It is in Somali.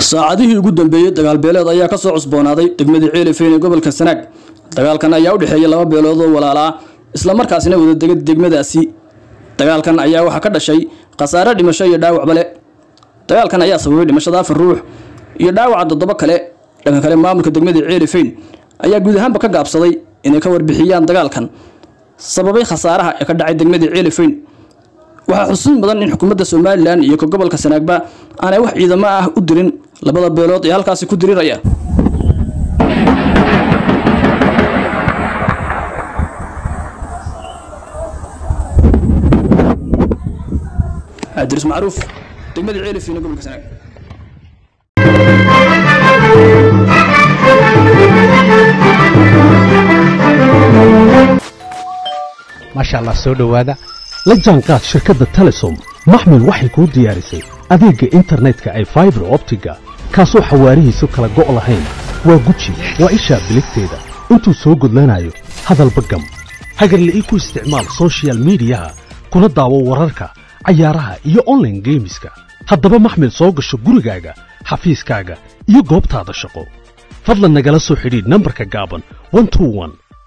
saacadihii ugu dambeeyey dagaal beeleed ayaa ka soo cusboonaaday degmadii ceelifeyn ee gobolka sanaag dagaalkan ayaa u dhexeeyay laba beelood oo walaala ah islamarkaasina wadadega degmadaasi dagaalkan ayaa waxaa ka dhashay khasaare dhimasho iyo dhaawacba le dagaalkan ayaa sababay dhimashada afar ruux iyo dhaawaca toddoba kale dhanka kale maamulka degmadii ceelifeyn ayaa guud ahaanba ka gaabsaday inay ka warbixiyaan dagaalkan sababay khasaaraha ee ka dhacay degmadii ceelifeyn waxaa xusuus mudan in xukuumadda somalilan iyo ka gobolka sanaagba aanay wax ciidamo ah u dirin labada beelood ee halkaasi ku diriraya cabdiris macruuf degmadii ceelifeyn ee gobolka sanaag maasha allah soo dhowaada la jaanqaad shirkadda telesom maxmil waxay kuu diyaarisay adeegga internetka ay faibar optiga kaasoo xawaarihiisu kala go' lahayn waa guji waa ishaa biligteeda intuu soo gudlanayo hadalba gam hagarle ii ku isticmaal soshiyal miidiyaha kuna daawo wararka cayaaraha iyo onlaine geemiska haddaba maxmil soo gasho gurigaaga xafiiskaaga iyo goobtaada shaqo fadlan nagala soo xidhiidh nambarka gaaban